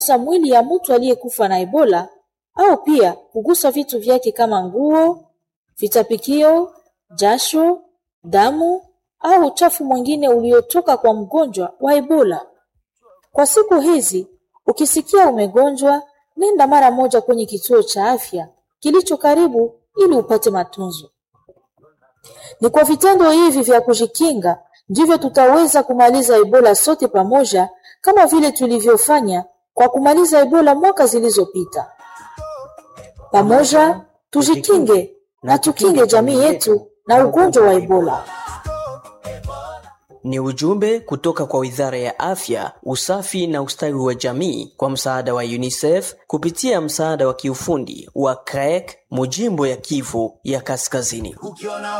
kugusa mwili ya mtu aliyekufa na Ebola au pia kugusa vitu vyake kama nguo, vitapikio, jasho, damu au uchafu mwingine uliotoka kwa mgonjwa wa Ebola. Kwa siku hizi, ukisikia umegonjwa, nenda mara moja kwenye kituo cha afya kilicho karibu ili upate matunzo. Ni kwa vitendo hivi vya kujikinga ndivyo tutaweza kumaliza Ebola sote pamoja, kama vile tulivyofanya kwa kumaliza Ebola mwaka zilizopita. Pamoja tujikinge na tukinge jamii yetu na ugonjwa wa Ebola. Ni ujumbe kutoka kwa Wizara ya Afya, Usafi na Ustawi wa Jamii kwa msaada wa UNICEF kupitia msaada wa kiufundi wa CREC Mujimbo ya Kivu ya Kaskazini. Ukiona